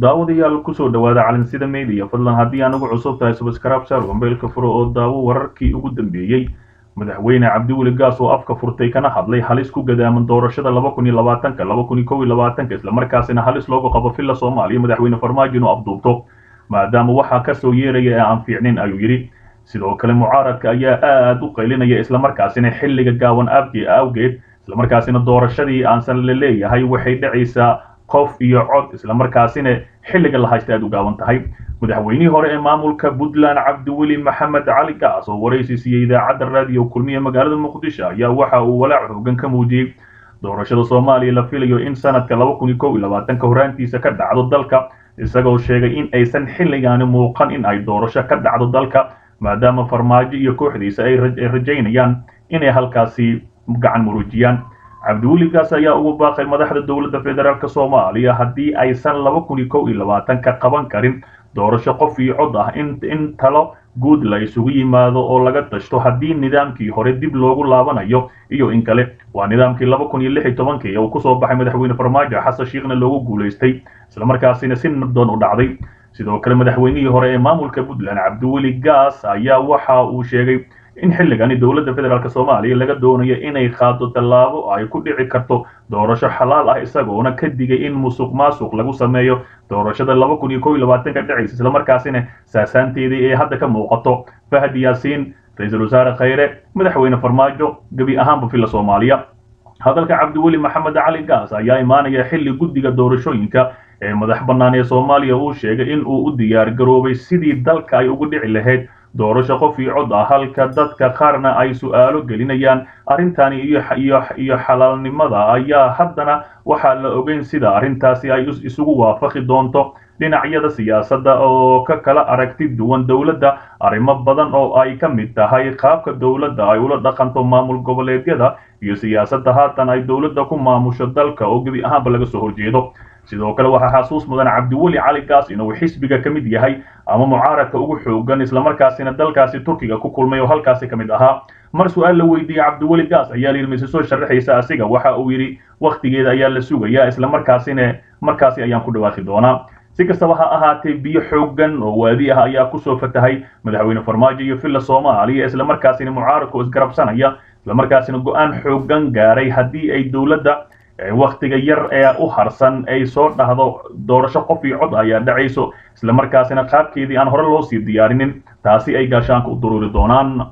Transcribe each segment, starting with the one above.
daawadayaal kusoo dhawaada calansida media fadlan haddii aan ugu cusub tahay subscribe saar mobaylka furo oo daawo wararkii ugu dambeeyey madaxweyne cabdiweli gaas oo afka furtay kana hadlay halis ku gadaaman doorashada laba kun iyo labaatanka laba kun iyo kow iyo labaatanka islamarkaasina halis loogu qabo filla soomaaliya madaxweyne farmaajo inuu afduubto maadaama waxaa kasoo yeeraya ee aan fiicnin ayuu yidhi sidoo kale mucaaradka ayaa aad u qaylinaya islamarkaasina xilliga gaawan aabkii awgeed islamarkaasina doorashadii aansan la leeyahay waxay dhacaysaa qof iyo cod islamarkaasina xilliga la haysta aad u gaaban tahay madaxweynihii hore ee maamulka puntland cabdiweli maxamed cali gaas oo waraysi siiyey idaacadda raadiyo kulmiye magaalada muqdisho ayaa waxa uu walaac xoogan ka muujiyey doorashada soomaaliya la filayo in sanadka laba kun iyo kow iyo labaatanka horaantiisa ka dhacdo dalka isagoo sheegay in aysan xilligaani muuqan in ay doorasho ka dhacdo dalka maadaama farmaajo iyo kooxdiisa ay rajaynayaan inay halkaasi gacan muruujiyaan cabdiweli gaas ayaa ugu baaqay madaxda dowladda federaalk soomaaliya haddii aysan laba kun iyo kow iyo labaatanka qaban karin doorasho qof iyo cod ah in talo guud la isugu yimaado oo laga tashto haddii nidaamkii hore dib loogu laabanayo iyo in kale waa nidaamkii laba kun iyo lix iyo tobankii uu kusoo baxay madaxweyne farmaajo xasan shiikhna loogu guulaystay islamarkaasina si nabdoon u dhacday sidoo kale madaxweynihii hore ee maamulka puntland cabdiweli gaas ayaa waxa uu sheegay in xilligani dowladda federaalk soomaaliya laga doonayo inay qaado tallaabo ay ku dhici karto doorasho xalaal ah isagoona ka digay in musuq maasuq lagu sameeyo doorashada laba kun iyo kow iyo labaatanka dhacaysa islamarkaasina saasaanteedii ee hadda ka muuqato fahad yaasiin ra-iisul wasaare khayre madaxweyne farmaajo gebi ahaanba filla soomaaliya hadalka cabdiweli maxamed cali gaas ayaa imaanaya xilli guddiga doorashooyinka ee madax bannaan ee soomaaliya uu sheegay in uu u diyaar garoobay sidii dalka ay ugu dhici lahayd doorasho qof iyo cod ah halka dadka qaarna ay su'aalo gelinayaan arrintani iyo xalaalnimada ayaa haddana waxaa la ogeyn sida arrintaasi ay isugu waafaqi doonto dhinacyada siyaasadda oo ka kala aragti duwan dowladda arrimo badan oo ay ka mid tahay qaabka dowladda ay ula dhaqanto maamul goboleedyada iyo siyaasadda haatan ay dowladda ku maamusho dalka oo gebi ahaanba laga soo horjeedo sidoo kale waxaa xasuus mudan cabdiweli cali gaas inuu xisbiga ka mid yahay ama mucaaradka ugu xoogan islamarkaasina dalkaasi turkiga ku kulmay oo halkaasi ka mid ahaa mar su-aal la weydiiyey cabdiweli gaas ayaa layidhi mise soo sharaxaysa asiga waxa uu yidhi wakhtigeeda ayaa la sugayaa islamarkaasina markaasi ayaan ku dhawaaqi doonaa si kastaba ha ahaatee biyo xoogan oo waadi ah ayaa kusoo fatahay madaxweyne farmaajo iyo villa soomaaliya islamarkaasina mucaaradka oo isgarabsanaya islamarkaasina go-aan xoogan gaaray haddii ay dowladda wakhtiga yar ee u harsan ay soo dhahdo doorasho qof iyo cod ayaa dhacayso islamarkaasina qaabkeedii aan hore loo sii diyaarinin taasi ay gaashaanka u duruuri doonaan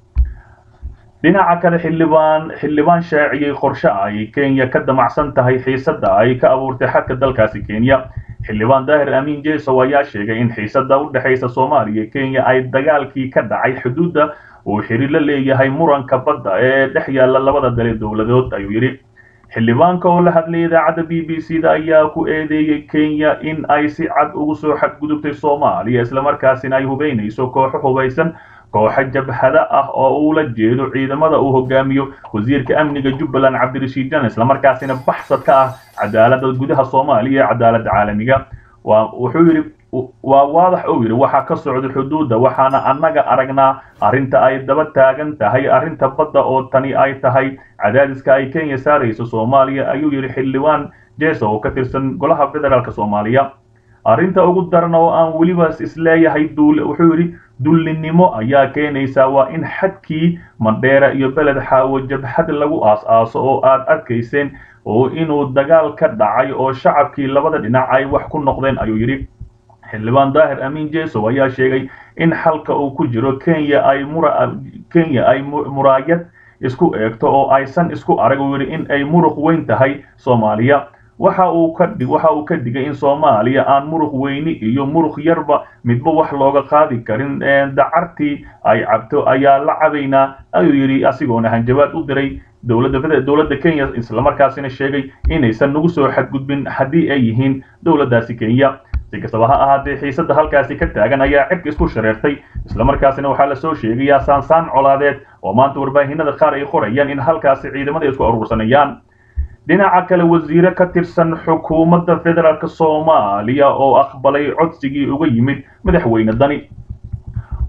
dhinaca kale xildhibaan xildhibaan shaaciyey qorshe ay kenya ka damacsan tahay xiisadda ay ka abuurtay xadka dalkaasi kenya xildhibaan daahir amiin jesow ayaa sheegay in xiisadda u dhexaysa soomaaliya iyo kenya ay dagaalkii ka dhacay xuduudda uu xiriir la leeyahay muranka badda ee dhex yaalla labada dale dowladood ayuu yidhi xildhibaanka oo la hadlay idaacadda b b c da ayaa ku eedeeyey kenya in ay si cad ugu soo xadgudubtay soomaaliya islamarkaasina ay hubaynayso kooxo hubaysan kooxo jabhada ah oo uula jeedo ciidamada uu hogaamiyo wasiirka amniga jubbaland cabdirashiid jan islamarkaasina baxsad ka ah cadaaladda gudaha soomaaliya ee cadaaladda caalamiga wuxuu yidhi waa waadax uu yidhi waxaa ka socda xuduudda waxaana annaga aragnaa arrinta ay daba taagan tahay arrinta badda oo tani ay tahay cadaadiska ay kenya saarayso soomaaliya ayuu yidhi xildhibaan jeso oo ka tirsan golaha federaalk soomaaliya arrinta ugu daran oo aan weliba isleeyahay wuxuu yidhi dullinimo ayaa keenaysaa waa in xadkii mandheera iyo beled xaawo jabhad lagu aas-aaso oo aad arkayseen oo inuu dagaal ka dhacay oo shacabkii labada dhinac ay wax ku noqdeen ayuu yidhi xildhibaan daahir amiin jesow ayaa sheegay in xalka uu ku jiro kenya ay kenya ay muraayad isku eegto oo aysan isku arag uu yidhi in ay muruq weyn tahay soomaaliya waxa uu ka waxa uu ka digay in soomaaliya aan muruq weyni iyo muruq yarba midba wax looga qaadi karin dacartii ay cabto ayaa la cabaynaa ayuu yidhi asigoona hanjabaad u diray dowladda dowladda kenya islamarkaasina sheegay inaysan nagu soo xadgudbin haddii ay yihiin dowladdaasi kenya si kastaba ha ahaatee xiisadda halkaasi ka taagan ayaa cirka isku shareertay islamarkaasina waxaa lasoo sheegayaa saansaan colaadeed oo maanta warbaahinada qaar ay qorayaan in halkaasi ciidamada isku aruursanayaan dhinaca kale wasiire ka tirsan xukuumadda federaalk soomaaliya oo aqbalay codsigii uga yimid madaxweyne dani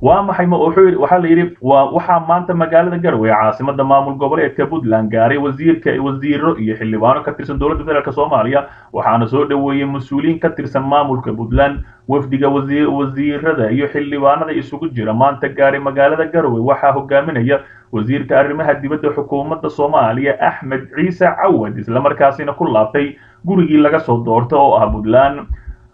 waa maxay ma wuxuu yidhi waxaa la yidhi waa waxaa maanta magaalada garowe caasimada maamul goboleedka puntland gaaray wasiirka wasiiro iyo xildhibaano ka tirsan dowladda federaalk soomaaliya waxaana soo dhoweeyey mas-uuliyiin ka tirsan maamulka puntland wafdiga wasiirada iyo xildhibaanada isugu jira maanta gaaray magaalada garowe waxaa hogaaminaya wasiirka arrimaha dibadda xukuumadda soomaaliya axmed ciise cawad islamarkaasina ku laabtay gurigii laga soo doorta oo ah puntland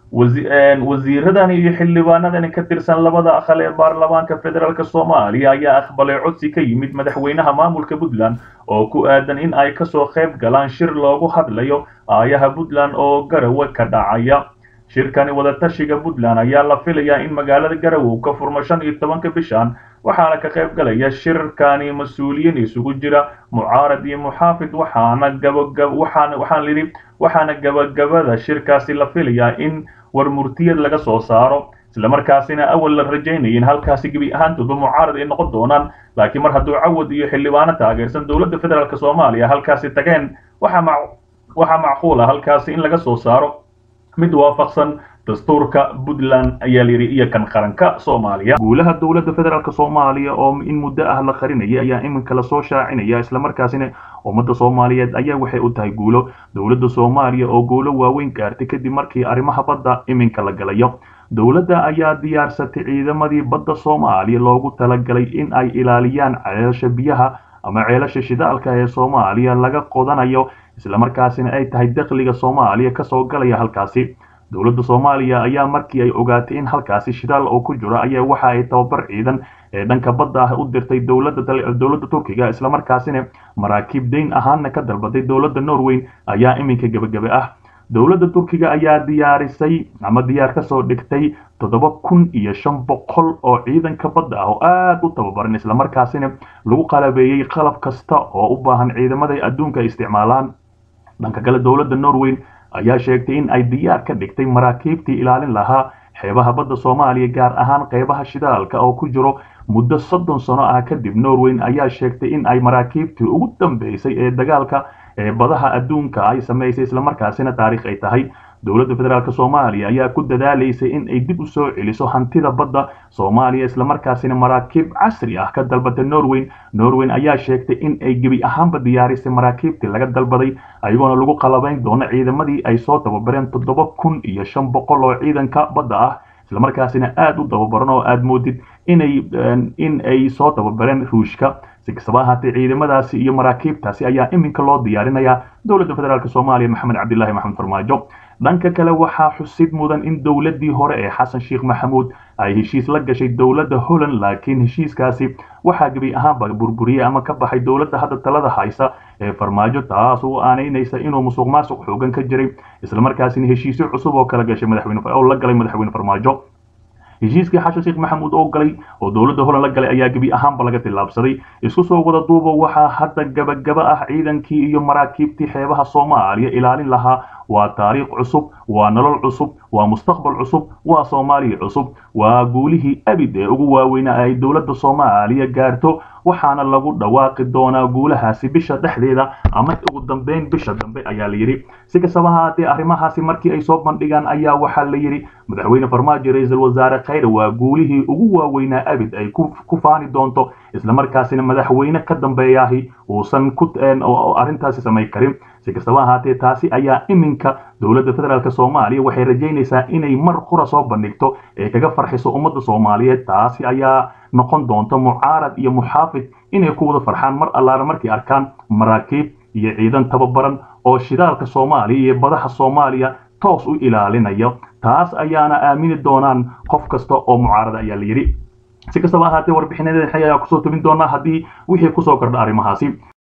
wasiiradan iyo xildhibaanadani ka tirsan labada aqal ee baarlamaanka federaalk soomaaliya ayaa aqbalay codsi ka yimid madaxweynaha maamulka puntland oo ku aadan in ay kasoo qayb galaan shir loogu hadlayo aayaha puntland oo garowe ka dhacaya shirkani wadatashiga puntland ayaa la filayaa in magaalada garowe ka furmo shan iyo tobanka bishan waxaana ka qayb galaya shirkani mas-uuliyiin isugu jira mucaarad iyo muxaafid waxaana gabagab waxaana waxaan lidhi waxaana gabagabada shirkaasi la filayaa in war murtiyad laga soo saaro islamarkaasina awal la rajaynaya in halkaasi gebi ahaantoodba mucaarad ay noqon doonaan laakiin mar hadduu cawad iyo xildhibaano taageersan dowladda federaalk soomaaliya halkaasi tageen waxaa waxaa macquul ah halkaasi in laga soo saaro mid waafaqsan dastuurka puntland ayaa layidhi iyo kan qaranka soomaaliya guulaha dowladda federaalk soomaaliya oo in muddo ah la qarinaya ayaa iminka lasoo shaacinaya islamarkaasina ummadda soomaaliyeed ayaa waxay u tahay guulo dowladda soomaaliya oo guulo waaweyn gaartay kadib markii arrimaha badda iminka la galayo dowladda ayaa diyaarsatay ciidamadii badda soomaaliya loogu talagalay in ay ilaaliyaan ceelasha biyaha ama ceelasha shidaalka ee soomaaliya laga qodanayo islamarkaasina ay tahay dakhliga soomaaliya kasoo galaya halkaasi dowladda soomaaliya ayaa markii ay ogaatay in halkaasi shidaal oo ku jiro ayaa waxa ay tababar ciidan ee dhanka badda ah u dirtay dowladda turkiga islamarkaasina maraakiib dayn ahaana ka dalbaday dowladda norweyn ayaa iminka gebagabe ah dowladda turkiga ayaa diyaarisay ama diyaar kasoo dhigtay toddoba kun iyo shan boqol oo ciidanka badda ah oo aada u tababaran islamarkaasina lagu qalabeeyey qalab kasta oo u baahan ciidamada adduunka isticmaalaan dhanka kale dowladda norweyn ayaa sheegtay in ay diyaar ka dhigtay maraakiibtii ilaalin lahaa xeebaha badda soomaaliya gaar ahaan qeybaha shidaalka oo ku jiro muddo soddon sano ah kadib norweyn ayaa sheegtay in ay maraakiibtii ugu dambeysay ee dagaalka ee badaha adduunka ay samaysay islamarkaasina taariikh ay tahay dowladda federaalk soomaaliya ayaa ku dadaalaysay in ay dib u soo celiso hantida badda soomaaliya islamarkaasina maraakiib casri ah ka dalbatay norweyn norweyn ayaa sheegtay in ay gebi ahaanba diyaarisay maraakiibtii laga dalbaday ayagoona lagu qalabayn doono ciidamadii ay soo tababareen toddoba kun iyo shan boqol oo ciidanka badda ah islamarkaasina aada u tababaran oo aada moodid inay in ay soo tababareen ruushka si kastaba ahaatee ciidamadaasi iyo maraakiibtaasi ayaa iminka loo diyaarinayaa dowladda federaalk soomaaliya maxamed cabdilaahi maxamed farmaajo dhanka kale waxaa xusid mudan in dowladdii hore ee xasan sheekh maxamuud ay heshiis la gashay dowladda holland laakiin heshiiskaasi waxaa gebi ahaanba burburiyey ama ka baxay dowladda hadda talada haysa ee farmaajo taas oo aanaynaysa inuu musuq maasuq xoogan ka jiray islamarkaasina heshiisyo cusub oo kala gashay madaxweyne oo la galay madaxweyne farmaajo heshiiskii xashan sheekh maxamuud oo galay oo dowladda holand la galay ayaa gebi ahaanba laga tillaabsaday isku soo wada duuba waxaa hadda gabagaba ah ciidankii iyo maraakiibtii xeebaha soomaaliya ilaalin lahaa waa taariikh cusub waa nolol cusub waa mustaqbal cusub waa soomaaliya cusub waa guulihii abid ee ugu waaweynaa ay dowladda soomaaliya gaarto waxaana lagu dhawaaqi doonaa guulahaasi bisha dhexdeeda ama ugu dambeyn bisha dambe ayaa la yidhi si kastaba haatee arrimahaasi markii ay soo bandhigaan ayaa waxaa la yidhi madaxweyne farmaajo ra-iisul wasaare khayre waa guulihii ugu waaweynaa abid ay ku faani doonto islamarkaasina madaxweyne ka dambeeyaahi uusan ku arrintaasi samay karin si kastaba ahaatee taasi ayaa iminka dowladda federaalk soomaaliya waxay rajaynaysaa inay mar qura soo bandhigto ee kaga farxiso ummadda soomaaliyeed taasi ayaa noqon doonta mucaarad iyo muxaafid inay ku wada farxaan mar allaala markay arkaan maraakiib iyo ciidan tababaran oo shidaalka soomaaliya iyo badaha soomaaliya toos u ilaalinayo taas ayaana aamini doonaan qof kasta oo mucaarada ayaa la yidhi si kastaba ahaatee warbixinadeeda ayaa kusoo tubin doonaa haddii wixii kusoo kordha arrimahaasi